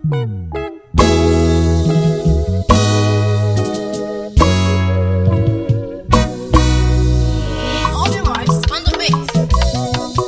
All the rights on the beat.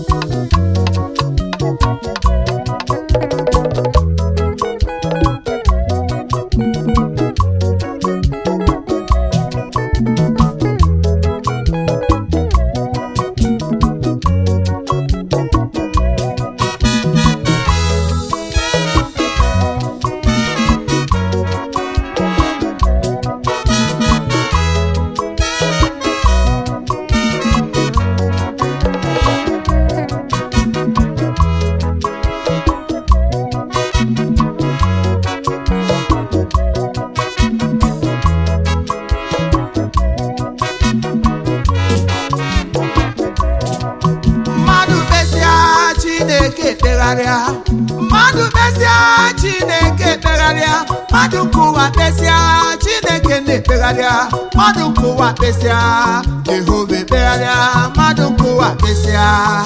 mmadụ kpesịa chineke ekpegharịa mmadụ kpesịa chineke ekpegharịa mmadụ nke ụwa kpesịa chineke na-ekpegharịa mmadụ nke ụwa kpesịa jehova ekpegharịa mmadụ nke ụwa kpesịa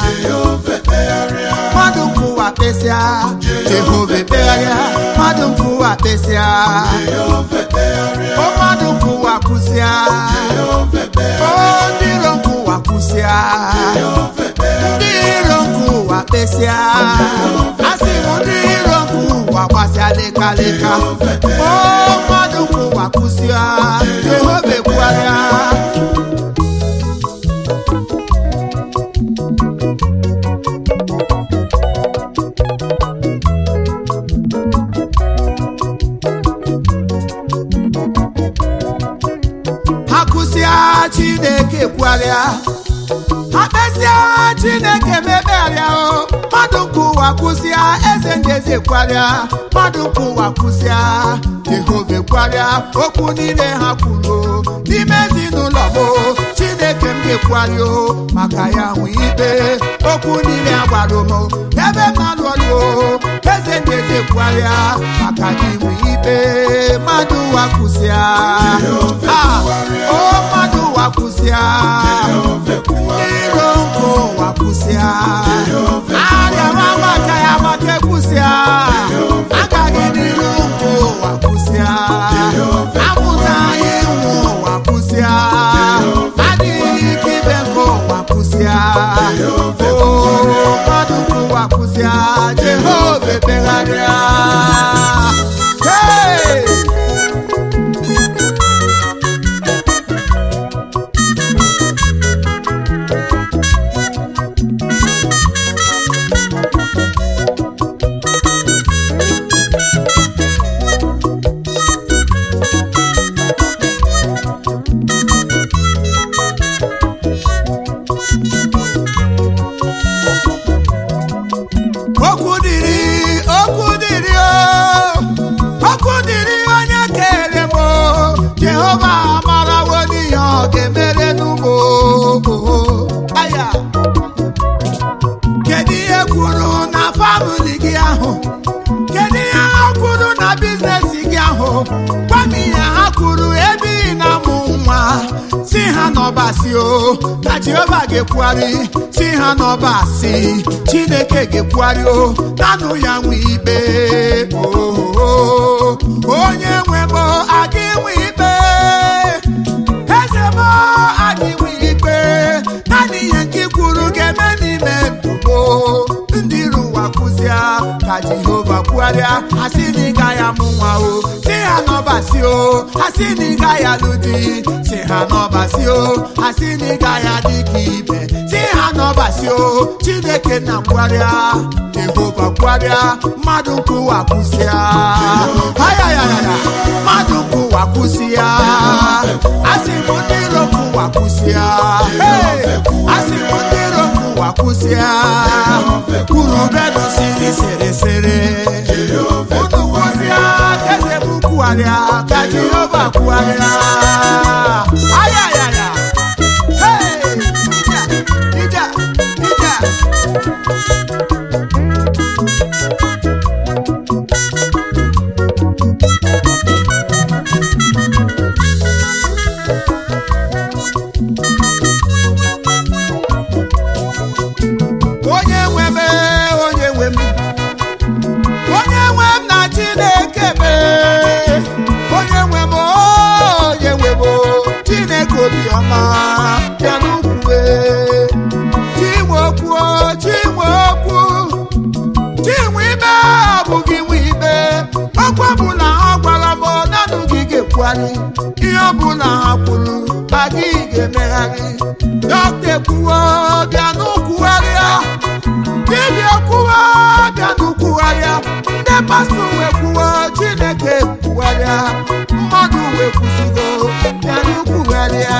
mmadụ nke ụwa kpesịa jehova ekpegharịa mmadụ nke ụwa kpesịa o mmadụ nke ụwa kwụsịa o ndị iro nke ụwa kwụsịa ndị iro nke ụwa kpesịa asị m ndị iro nke ụwa gbasịa lekaleka o mmadụ nke ụwa kwụsịa jehova ekwugharịa ha kwụsịa chineke kwugharịa ha kpesịa chineke mebegharịa o mmadụ nke ụwa kwụsịa eze ndị eze kwarịa mmadụ nke ụwa kwụsịa jehova kwarịa okwu niile ha kwuru o, n'ime ezinụlọ m o, chineke m ga-ekwarị o maka ya nwe ikpe okwu niile a gwara m o, ebe m na-alụ ọlụ o eze ndị eze kwarịa maka gị nwe ikpe mmadụ ụwa kwụsịa Ah, o mmadụ ụwa kwụsịa iro nke ụwa kwụsịa arịawa maka ya maka ekwụsịa agaghị n'iru nke ụwa kwụsịa amụta anyị nwe ụwa kwụsịa adịghị ike ibe nke ụwa kwụsịa o mmadụ nke ụwa kwụsịa jehova ekpegharịa Hey! okwu dịrị okwu dịrị o okwu dịrị onye kere m o jehova amarawo n'ihe ọ ga-emere n'ugbo aya kedu ihe kwuru na famili gị ahụ kedu ihe ha kwuru na biznes gị ahụ gwa m ihe ha kwuru ebe ị na-amụ nwa si ha n'ọbasi o na jehova ga-ekwugharị si ha n'ọbasi chineke ga-ekwugharị o nanụ ya nwe ikpe o onye nwe m aga inwe ikpe eze m aga inwe ikpe naanị ihe nke i kwuru ga-eme n'ime ndụgbo ndị iro ụwa kwụsịa ka jehova kwugharịa asị na ị gaghị amụ nwa o si ha n'ọbasi o asị na ị gaghị alụ di si ha n'ọbasi o asị na ị gaghị adị ka ibe si ha n'ọbasi o chineke na kwugharịa jehova kwugharịa mmadụ nke ụwa kwụsịa ayayaya mmadụ nke ụwa kwụsịa asị m ndị iro nke ụwa kwụsịa Hey! asị m ndị iro nke ụwa kwụsịa kwuru bedo siri sere sere unu kwụsịa eze m kwugharịa ka jehova kwugharịa ayayaya Hey! Ija, ija, ija. onye nwe m onye nwe m onye nwe m na ga-ekwugharị ihe ọbụla ha kwuru adịghị ga-emegharị dọkịta ekwuwo bịa n'ụkwugharịa dibịa ekwuwo bịa n'ụkwugharịa ndị pastọ wee kwuwo chineke ekwugharịa mmadụ wee kwusigo bịa n'ụkwugharịa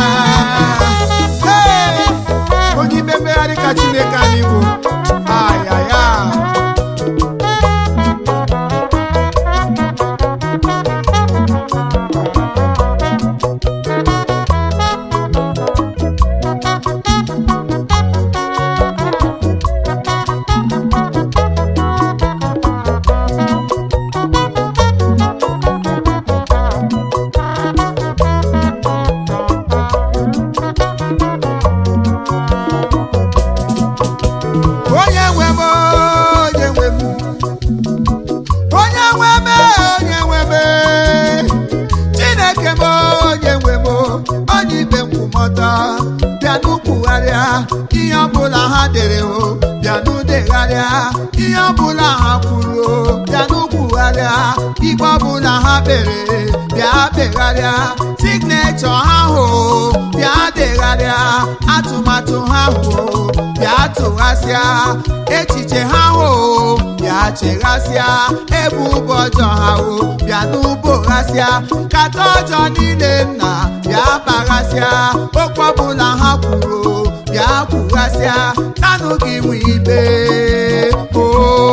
Hey! onye ime mmegharị ka chineke anyị bụ ayaya onye nwe m onye nwe m onye nwe m onye nwe m chineke m onye nwe m onye ibe nkwụmọtọ bịa n'ukwugharịa ihe ọbụla ha dere o bịa n'udegharịa ihe ọbụla ha kwuru o bịa n'ukwugharịa igbe ọbụla ha kpere bịa kpegharịa signechọ ha hụ bịa degharịa atụmatụ ha hụ bịa tụghasịa echiche ha hụ bịa cheghasịa ebu ụbọ ọjọọ ha hụ bịa n'uboghasịa nkata ọjọọ niile nna bịa kpaghasịa okwu ọbụla ha kwuru bịa kwughasịa nanụ gị nwe ibe o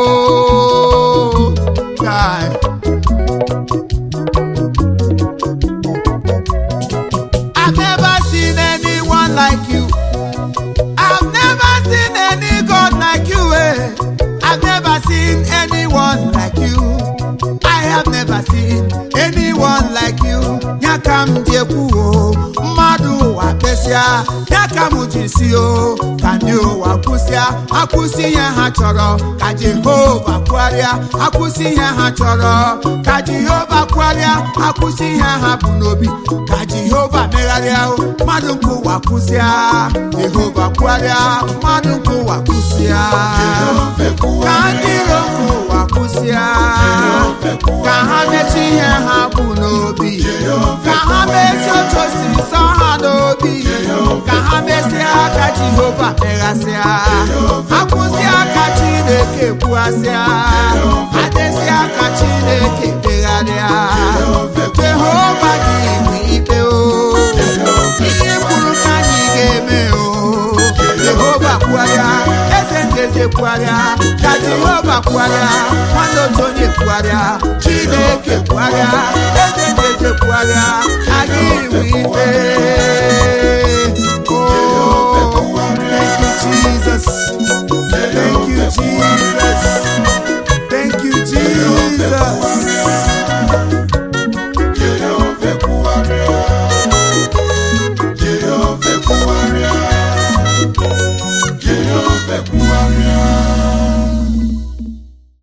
Kai. I've never seen anyone like you. I've never seen any God like you. Eh? I've never seen anyone like you. I have never seen anyone like you. Ya ka m ji ekwu o, mmadụ ụwa kesịa, ya ka m ji si o, ka ndị ụwa kwụsịa, akwụsị ihe ha chọrọ, ka Jehova kwụgharịa, akwụsị ihe ha chọrọ, ka Jehova kwụgharịa, akwụsị ihe ha bụ n'obi, ka Jehova megharịa o, mmadụ nke ụwa kwụsịa, Jehova kwụgharịa, mmadụ nke ụwa kwụsịa, ka ndị iro nke ụwa kwụsịa, ka ha mechie ihe ha bụ n'obi, ka ha mechie otu o si nsọ ha n'obi, ka ha mesịa aka Jehova meghasịa, akwụsịa aka Chineke kwughasịa, adesịa aka Chineke degharịa, Jehova gị bụ ikpe o, ihe kwuru ka anyị ga-eme o, Jehova kwugharịa, eze ndị eze kwugharịa, ka Jehova kwugharịa, nwanne otu onye kwugharịa, Chineke kwugharịa, eze ndị eze kwugharịa, anyị bụ ikpe